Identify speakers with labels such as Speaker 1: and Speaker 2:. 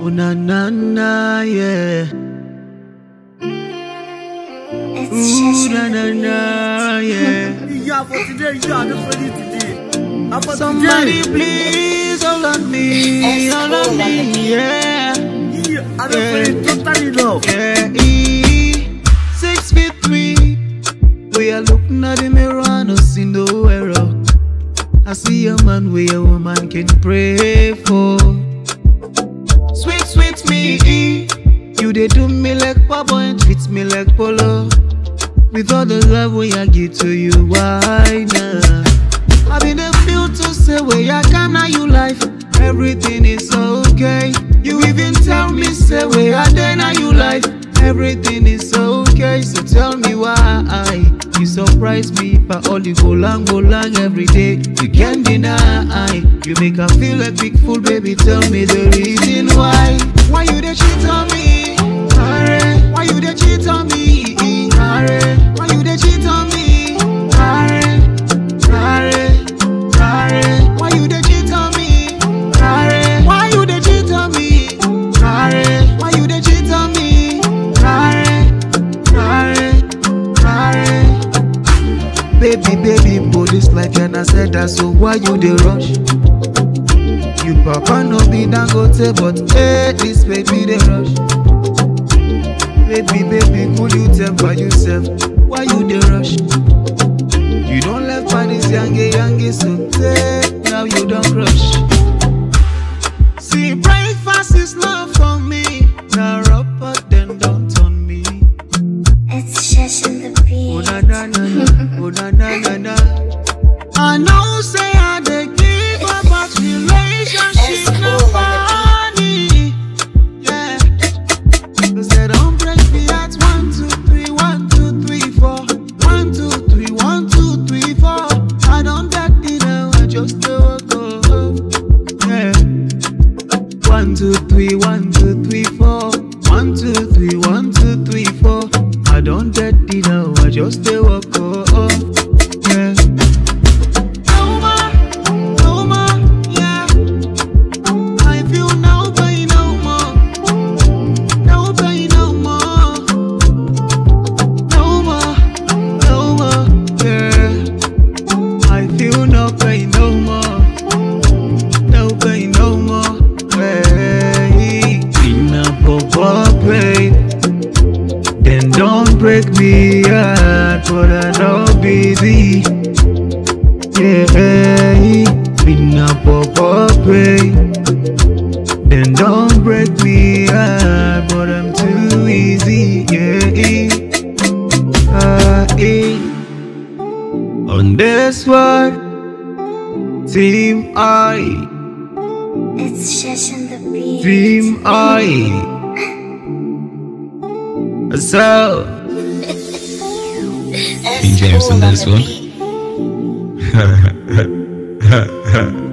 Speaker 1: Oh na na na yeah.
Speaker 2: It's
Speaker 1: Ooh
Speaker 2: just
Speaker 1: na na na yeah.
Speaker 3: Yeah, for today, yeah, I'm ready today. How about
Speaker 1: Somebody
Speaker 3: today?
Speaker 1: please hold on me, hold on me, yeah.
Speaker 3: Yeah, I'm ready totally now.
Speaker 1: Yeah, E, six feet three. We are looking at the mirror and I see no error. I see a man where a woman can pray for. Sweet, sweet me, E. You they do me like papa and treat me like polo. With all the love we I give to you, why not? I been the feel to say where I can now you life. Everything is okay. You even tell me say where I then now you life. Everything is okay. So tell me why you surprise me by all the go long, go long every day. You can't deny. You make her feel like big fool, baby. Tell me the reason why. Why you they cheat on me? Are, Why you they cheat on me? Are, Why you they cheat on me? Are, Are, Are, Why you they cheat on me? Are, Why you they cheat on me? Are, Why you they cheat on me? Are, Are, Are. Baby, baby, police like and I said that, so why you dey rush? You papa no be dangote, but hey, this baby dey rush. Baby, baby, could you tell by yourself why you dey rush? You don't left by this yangy yangy, so take now you don't crush. See, breakfast is not for me. Now rubber then don't on me.
Speaker 2: It's just in the
Speaker 1: Oh
Speaker 2: beat.
Speaker 1: na na na na, oh na na na na. I know say I dey give up, but relationship no funny. Yeah, 'Cause they don't break me at one two three, one two three four, one two three, one two three four. I don't get it now, I just dey walk off. Yeah. One, two, three, one, two, three, four. One, two, three, one, two, three, four. I don't get it now, I just stay walk off. Yeah. No more, no more, yeah. I feel no pain no more. No pain no more. No more, no more, yeah. I feel no pain no more. No pain no more. Hey, enough of all pain. Then don't break me heart, but I know busy. Yeah, enough of all pain. Then don't break me heart, but I'm too easy. Yeah, ah, eh. On this one, Team I.
Speaker 2: It's just in the beat.
Speaker 1: Dream I So
Speaker 4: King James on this one.